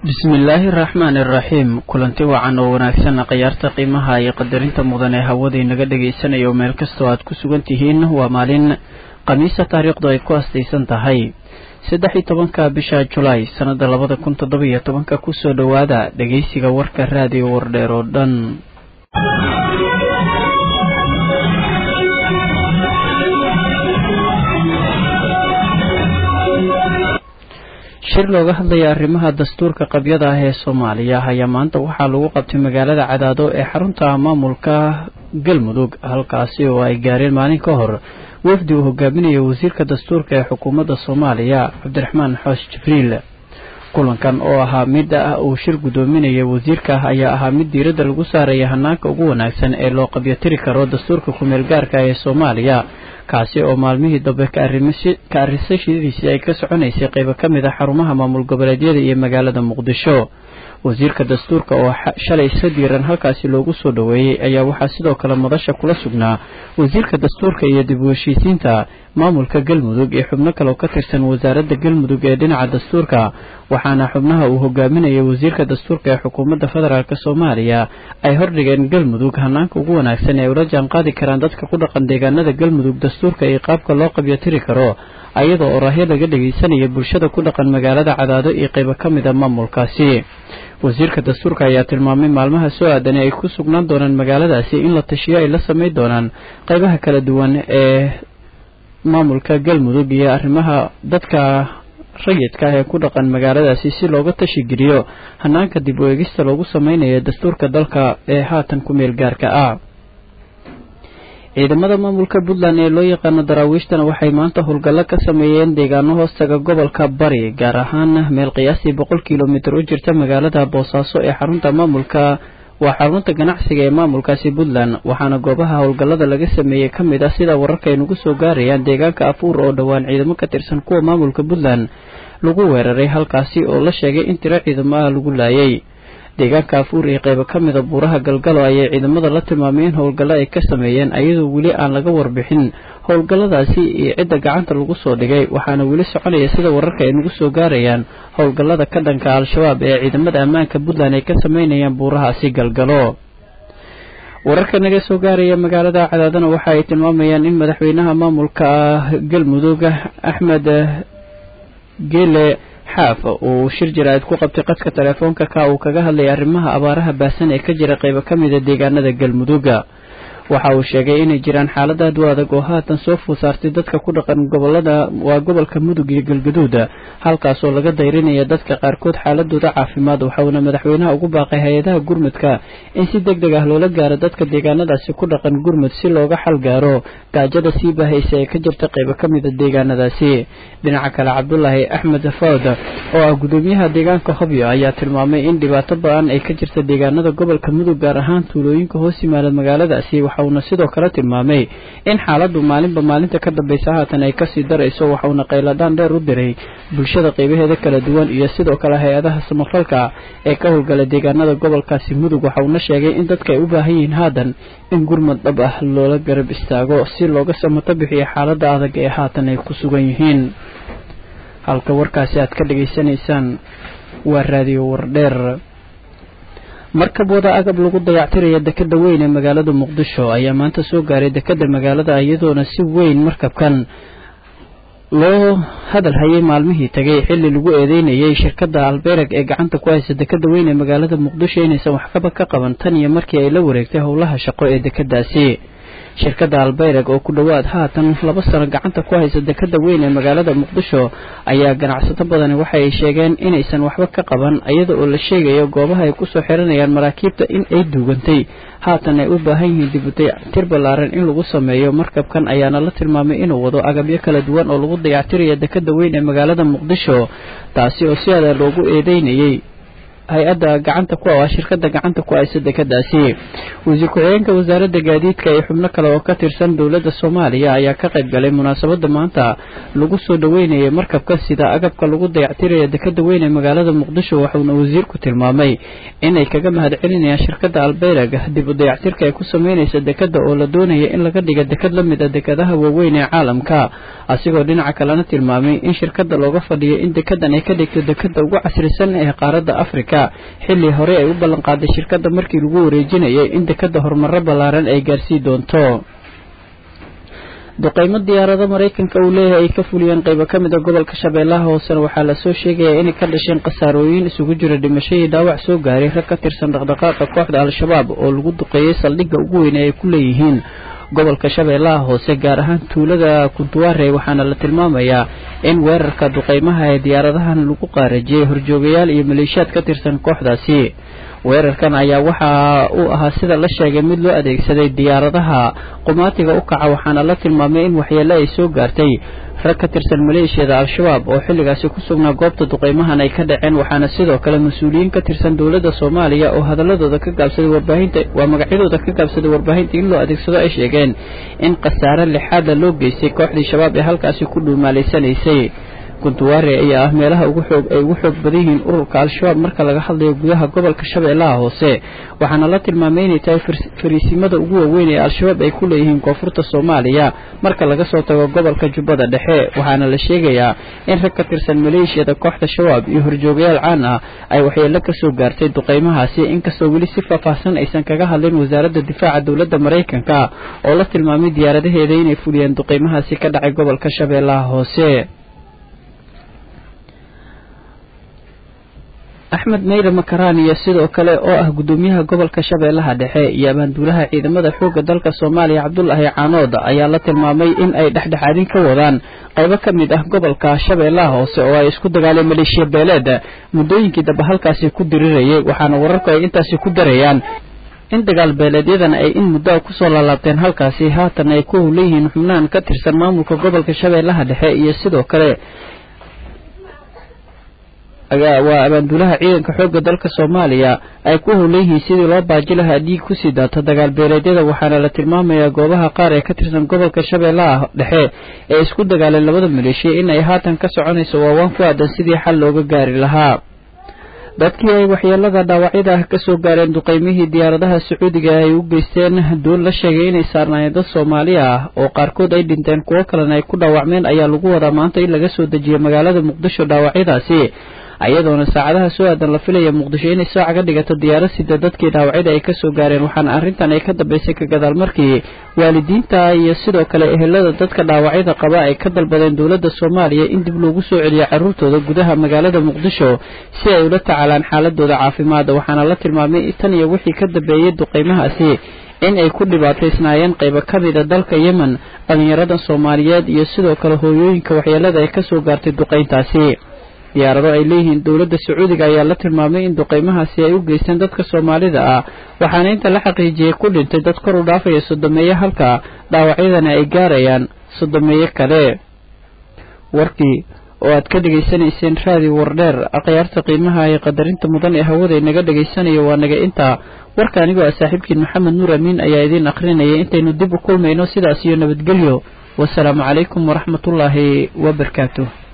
bismillaahi araxmaani araxiim kulanti wacan oo wanaagsan khiyaarta qiimaha iyo qadarinta mudan ee hawada inaga dhegaysanaya oo meel kastoo aad ku sugan tihiin waa maalin khamiisa taariikhdu ay ku astaysan tahay saddex iyo tobanka bisha julaay sannada labada kun toddoba iyo tobanka kusoo dhowaada dhegaysiga warka raadiyo wardheer oo dhan shir looga hadlaya arrimaha dastuurka qabyada ah ee soomaaliya ayaa maanta waxaa lagu qabtay magaalada cadaado ee xarunta maamulka galmudug halkaasi oo ay gaareen maalin ka hor wafdi uu hogaaminaya wasiirka dastuurka ee xukuumadda soomaaliya cabdiraxmaan xoos jibriil kulankan oo ahaa mid ah uu shir guddoominaya wasiirka ayaa ahaa mid diiradda lagu saaraya hanaanka ugu wanaagsan ee loo qabyotiri karo dastuurka kumeel gaarka ee soomaaliya kaasi oo maalmihii dambe ka arrisashadiisii ay ka soconaysay qaybo ka mid a xarumaha maamul goboleedyada iyo magaalada muqdisho wasiirka dastuurka oo shalay si diiran halkaasi loogu soo dhoweeyey ayaa waxaa sidoo kale madasha kula sugnaa wasiirka dastuurka iyo dib u heshiisiinta maamulka galmudug iyo xubno kale oo ka tirsan wasaaradda galmudug ee dhinaca dastuurka waxaana xubnaha uu hogaaminaya wasiirka dastuurka ee xukuumadda federaalk soomaaliya ay hordhigeen galmudug hanaanka ugu wanaagsan ee ula jaanqaadi karaan dadka ku dhaqan deegaanada galmudug dastuurka iyo qaabka loo qabyotiri karo ayadoo oraahyo laga dhegaysanaya bulshada ku dhaqan magaalada cadaado iyo qaybo ka mid a maamulkaasi wasiirka dastuurka ayaa tilmaamay maalmaha soo aadan ay ku sugnaan doonaan magaaladaasi in la tashiyo ay la samayn doonaan qaybaha kala duwan ee maamulka galmudug iyo arrimaha dadka rayidka ah ee ku dhaqan magaaladaasi si looga tashigeliyo hanaanka dib u eegista loogu samaynayo dastuurka dalka ee haatan ku meel gaarka ah ciidamada maamulka puntland ee loo yaqaano daraawiishtana waxay maanta howlgallo ka sameeyeen deegaano hoostaga gobolka bari gaar ahaan meel qiyaastii boqol kilomitir u jirta magaalada boosaaso ee xarunta maamulka waa xarunta ganacsiga ee maamulkaasi puntland waxaana goobaha howlgallada laga sameeyey ka mid ah sida wararka ay nagu soo gaarayaan deegaanka afuur oo dhowaan ciidamo ka tirsan kuwa maamulka puntland lagu weeraray halkaasi oo la sheegay in tiro ciidamo ah lagu laayay deegaanka afuur iyo qaybo ka mida buuraha galgalo ayay ciidamada la tilmaamay in howlgallo ay ka sameeyeen ayadoo weli aan laga warbixin howlgalladaasi iyo cidda gacanta lagu soo dhigay waxaana weli soconaya sida wararka ay nagu soo gaarayaan howlgallada ka dhanka al-shabaab ee ciidamada ammaanka puntland ay ka sameynayaan buurahaasi galgalo wararka naga soo gaaraya magaalada cadaadana waxa ay tilmaamayaan in madaxweynaha maamulka galmudug axmed geele xaaf uu shir jaraa'id ku qabtay qadka telefoonka ka uu kaga hadlayay arrimaha abaaraha baahsan ee ka jira qaybo ka mida deegaanada galmudugga waxa uu sheegay inay jiraan xaalad aad u adag oo haatan soo food saartay dadka ku dhaqan gobolada waa gobolka mudug iyo galgaduud halkaasoo laga dayrinaya dadka qaarkood xaaladooda caafimaad waxauna madaxweynaha ugu baaqay hay-adaha gurmudka in si deg deg ah loola gaaro dadka deegaanadaasi ku dhaqan gurmud si looga xal gaaro gaajada sii baahaysa ee ka jirta qaybo ka mida deegaanadaasi dhinaca kale cabdulaahi axmed fawd oo ah gudoomiyaha deegaanka hobyo ayaa tilmaamay in dhibaato ba-an ay ka jirta deegaanada gobolka mudug gaar ahaan tuulooyinka hoos yimaada magaaladaasi waxauna sidoo kale tilmaamay in xaaladdu maalinba maalinta ka dambaysa haatan ay kasii darayso waxauna qayladhaan dheer u diray bulshada qaybaheeda kala duwan iyo sidoo kale hay-adaha samafalka ee ka howlgala deegaanada gobolkaasi mudug waxauna sheegay in dadka ay u baahan yihiin haatan in gurmad dhab ah loola garab istaago si looga samato bixiyo xaaladda adag ee haatan ay ku sugan yihiin halka warkaasi aad ka dhegaysanaysaan waa raadiyo wardheer markab wada agab lagu dayactiraya dekeda weyn ee magaalada muqdisho ayaa maanta soo gaaray dekeda magaalada iyadoona si weyn markabkan loo hadal hayay maalmihii tagay xilli lagu eedeynayay shirkadda albereg ee gacanta ku haysa dekeda weyn ee magaalada muqdisho inaysan waxkaba ka qaban tan iyo markii ay la wareegtay howlaha shaqo ee dekedaasi shirkadda albereg oo ku dhowaad haatan laba sano gacanta ku haysa dekeda weyn ee magaalada muqdisho ayaa ganacsato badani waxa ay sheegeen inaysan waxba ka qaban iyada oo la sheegayo goobaha ay kusoo xiranayaan maraakiibta in ay duugantay haatan ay u baahan yihiin dibutay tir ballaaran in lagu sameeyo markabkan ayaana la tilmaamay inuu wado agabyo kala duwan oo lagu dayactiraya dekeda weyn ee magaalada muqdisho taasi oo si adaa loogu eedeynayay hay-adda gacanta ku waa shirkada gacanta ku haysa dekadaasi wasiir ku-xigeenka wasaaradda gaadiidka iyo xubno kale oo ka tirsan dowladda soomaaliya ayaa ka qayb galay munaasabada maanta lagu soo dhaweynayay markabka sida agabka lagu dayactiraya dekada weyn ee magaalada muqdisho waxuuna wasiirku tilmaamay inay kaga mahad celinayaan shirkada albeyrag dib u dayactirka ay ku sameynaysa dekada oo la doonaya in laga dhiga dekad la mid a dekadaha waaweyn ee caalamka asigoo dhinaca kalena tilmaamay in shirkada looga fadhiyo in dekadan ay ka dhigto dekada ugu casrisan ee qaaradda afrika xilli hore ay u ballanqaaday shirkada markii lagu wareejinayay in dekada horumaro ballaaran ay gaarsii doonto duqeymo diyaarado maraykanka uu leeyahay ay ka fuliyeen qaybo ka mid a gobolka shabeellaha hoosena waxaa lasoo sheegayaa inay ka dhasheen khasaarooyin isugu jira dhimasho iyo dhaawac soo gaaray rag ka tirsan dhaqdhaqaaqa kooxda al-shabaab oo lagu duqeeyey saldhigga ugu weyn ee ay ku leeyihiin gobolka shabeellaha hoose gaar ahaan tuulada kuntuwaare waxaana la tilmaamayaa in weerarka duqeymaha ee diyaaradahan lagu qaarajiyey horjoogayaal iyo maleeshiyaad ka tirsan kooxdaasi weerarkan ayaa waxa uu ahaa sida la sheegay mid loo adeegsaday diyaaradaha qumaatiga u kaca waxaana la tilmaamay in waxyeelo ay soo gaartay rag ka tirsan maleeshiyada al-shabaab oo xilligaasi ku sugnaa goobta duqeymahan ay ka dhaceen waxaana sidoo kale mas-uuliyiin ka tirsan dowladda soomaaliya oo hadaladooda ka gaabsaday warbaahinta waa magacyadooda ka gaabsaday warbaahinta in loo adeegsado ay sheegeen in khasaare lixaadla loo geystay kooxdii shabaab ee halkaasi ku dhuumaalaysanaysay kuntuwaare ayaa ah meelaha ugu xoog ay ugu xoog badan yihiin ururka al-shabaab marka laga hadlayo gudaha gobolka shabeellaha hoose waxaana la tilmaamay inay tahay fariisimada ugu waaweyn ee al-shabaab ay ku leeyihiin koonfurta soomaaliya marka laga soo tago gobolka jubbada dhexe waxaana la sheegayaa in rag ka tirsan maleeshiyada kooxda shabaab iyo horjoogayaal caan ah ay waxyeelo ka soo gaartay duqeymahaasi inkastoo weli si faahfaahsan aysan kaga hadlin wasaaradda difaaca dowladda maraykanka oo la tilmaamay diyaaradaheeda inay fuliyeen duqeymahaasi ka dhacay gobolka shabeellaha hoose axmed meyre makaraan iyo sidoo kale oo ah guddoomiyaha gobolka shabeellaha dhexe iyo abaanduulaha ciidamada xoogga dalka soomaaliya cabdulaahi caanood ayaa la tilmaamay in ay dhexdhexaadin ka wadaan qaybo ka mid ah gobolka shabeellaha hoose oo ay isku dagaaleen maleeshiya beeleed muddooyinkii dambe halkaasi ku dirirayay waxaana wararku ay intaasi ku darayaan in dagaal beeleedyadan ay in muddo kusoo laalaabteen halkaasi haatan ay ku howleyihiin xubnahan ka tirsan maamulka gobolka shabeellaha dhexe iyo sidoo kale waa abaanduulaha ciidanka xoogga dalka soomaaliya ay ku howleyihiin sidii loo baaji lahaa dhiig kusii daata dagaal beeleedyada waxaana la tilmaamayaa goobaha qaar ee ka tirsan gobolka shabeellaha dhexe ee isku dagaaleen labada maleeshiya in ay haatan ka soconayso waawaan ku aadan sidii xal looga gaari lahaa dadkii ay waxyeelada dhaawacyada ah kasoo gaareen duqeymihii diyaaradaha sacuudiga ay u geysteen doon la sheegay inay saarnaayeen dad soomaali ah oo qaarkood ay dhinteen kuwo kalena ay ku dhaawacmeen ayaa lagu wadaa maanta in laga soo dejiyo magaalada muqdisho dhaawacyadaasi ayadoona saacadaha soo aadan la filaya muqdisho inay soo caga dhigato diyaarad sida dadkii dhaawacyada ay kasoo gaareen waxaana arrintan ay ka dambeysay ka gadaal markii waalidiinta iyo sidoo kale ehelada dadka dhaawacyada qaba ay ka dalbadeen dowladda soomaaliya in dib loogu soo celiyo carruurtooda gudaha magaalada muqdisho si ay ula tacaalaan xaaladooda caafimaada waxaana la tilmaamay tan iyo wixii ka dambeeyey duqeymahaasi in ay ku dhibaataysnaayeen qaybo ka mida dalka yemen dhallinyarada soomaaliyeed iyo sidoo kale hooyooyinka waxyeelada ay kasoo gaartay duqeyntaasi diyaarado ay leeyihiin dowladda sacuudiga ayaa la tilmaamay in duqeymahaasi ay u geysteen dadka soomaalida ah waxaana inta la xaqiijiyey ku dhintay dad kor u dhaafaya sodomeeye halka dhaawacyadana ay gaarayaan sodomeeye kale warkii oo aad ka dhegaysanayseen raadi wardheer akhyaarta qiimaha iyo qadarinta mudan ee hawada inaga dhegaysanayo waa naga intaa warka anigoo ah saaxiibkiin maxamed nuur amiin ayaa idiin akhrinayay intaynu dib u kulmayno sidaas iyo nabadgelyo wasalaamu calaykum waraxmatullaahi wabarakaatuh